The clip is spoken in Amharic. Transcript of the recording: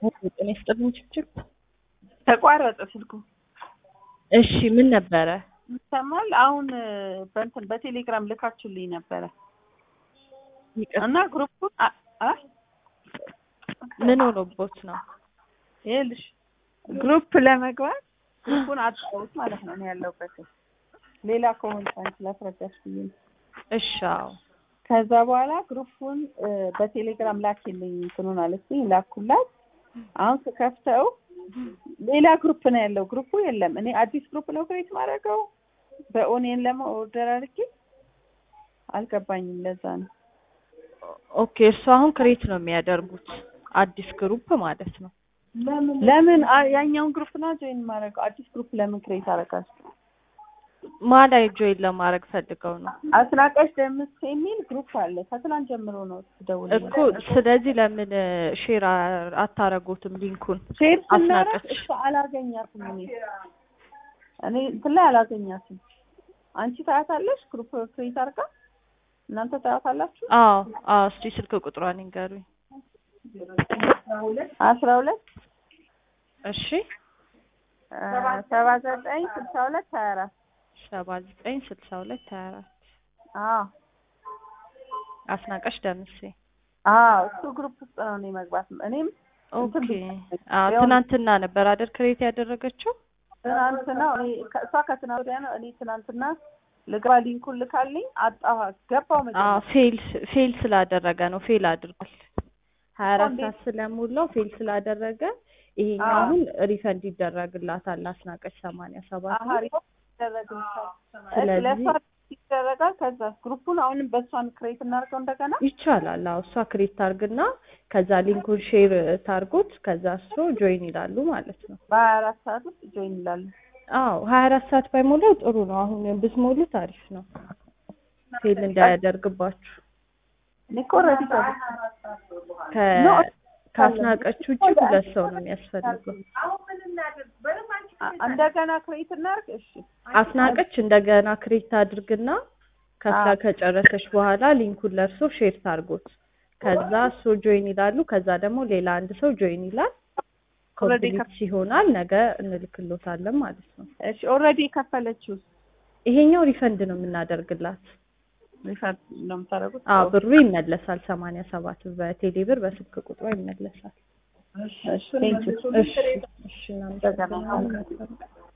ጤና ይስጥልኝ ችግር ተቋረጠ ስልኩ። እሺ ምን ነበረ? ይሰማል። አሁን በእንትን በቴሌግራም ልካችሁልኝ ነበረ ይቅር እና ግሩፑን አ- አ- ምን ሆኖቦት ነው? ይኸውልሽ ግሩፕ ለመግባት ግሩፑን አጣሁት ማለት ነው እኔ ያለሁበት ሌላ ከሆነ አንቺ ላስረዳሽ ብዬ ነው። እሺ አዎ ከዛ በኋላ ግሩፑን እ፣ በቴሌግራም ላኪልኝ እንትኑን አለችኝ ላኩላት። አሁን ስከፍተው ሌላ ግሩፕ ነው ያለው። ግሩፑ የለም። እኔ አዲስ ግሩፕ ነው ክሬት ማድረገው በኦኔን ለመኦርደር አድርጌ አልገባኝም። ለዛ ነው ኦኬ እርሱ አሁን ክሬት ነው የሚያደርጉት አዲስ ግሩፕ ማለት ነው። ለምን አ- ያኛውን ግሩፕ ነው ጆይን ማድረገው። አዲስ ግሩፕ ለምን ክሬት አደርጋለሁ? ማላይ ጆይን ለማድረግ ፈልገው ነው አስናቀሽ ደምስ የሚል ግሩፕ አለ። ከትላንት ጀምሮ ነው ስደውል እኮ። ስለዚህ ለምን ሼር አታረጉትም ሊንኩን? ሼር ስናደርግ አስናቀች እሷ አላገኛትም። እኔ እኔ እንትን ላይ አላገኛትም። አንቺ ታያታለሽ ግሩፕ ክሬት አድርጋ እናንተ ታያታላችሁ። አዎ አዎ። እስቲ ስልክ ቁጥሯን ይንገሩኝ። አስራ ሁለት እሺ ሰባ ዘጠኝ ስልሳ ሁለት ሀያ አራት ሰባ ዘጠኝ ስልሳ ሁለት ሀያ አራት አዎ አስናቀሽ ደምሴ። አዎ እሱ ግሩፕ ውስጥ ነው እኔ መግባት እኔም እንትን ኦኬ አዎ። ትናንትና ነበር አይደል ክሬት ያደረገችው? ትናንትና እኔ ከእሷ ከትናንት ወዲያ ነው እኔ ትናንትና ልግባ ሊንኩን ልካልኝ አጣኋ ገባው አዎ መጀመሪያ ፌል ፌል ስላደረገ ነው ፌል አድርጓል። ሀያ አራት እንዴት? ሰዓት ስለሞላው ፌል ስላደረገ ይሄኛው አዎ። አሁን ሪፈንድ ይደረግላታል። አስናቀች ሰማንያ ሰባት አሀ ሪፖርት ይደረግልሻል። ስለዚህ- ለእሷ ይደረጋል። ከዛ ግሩፑን አሁንም በእሷን ክሬት እናድርገው እንደገና ይቻላል። አዎ እሷ ክሬት ታርግና ከዛ ሊንኩን ሼር ታርጉት ከዛ እሱ ጆይን ይላሉ ማለት ነው። በሀያ አራት ሰዓት ውስጥ ጆይን ይላሉ። አዎ ሀያ አራት ሰዓት ባይሞላው ጥሩ ነው። አሁን ብትሞሉት አሪፍ ነው፣ ፌል እንዳያደርግባችሁ። እኔ እኮ ኦልሬዲ ከ- ኖ፣ ከአስናቀች ውጭ ሁለት ሰው ነው የሚያስፈልገው። እንደገና ክሬት እናድርግ። እሺ አስናቀች እንደገና ክሬት አድርግና ከፍላ አዎ። ከጨረሰች በኋላ ሊንኩን ለእርሶ ሼር ታርጎት ከዛ እሱ ጆይን ይላሉ። ከዛ ደግሞ ሌላ አንድ ሰው ጆይን ይላል። ኦልሬዲ ኮምፕሊት ሲሆናል ነገ እንልክሎታለን ማለት ነው። እሺ ኦልሬዲ የከፈለችው ይሄኛው ሪፈንድ ነው የምናደርግላት። ሪፈር ነው የምታደርጉት? አዎ ብሩ ይመለሳል። ሰማንያ ሰባት በቴሌ ብር በስልክ ቁጥሯ ይመለሳል። እሺ ቴንኪው እሺ እሺ እናመሰግናለን።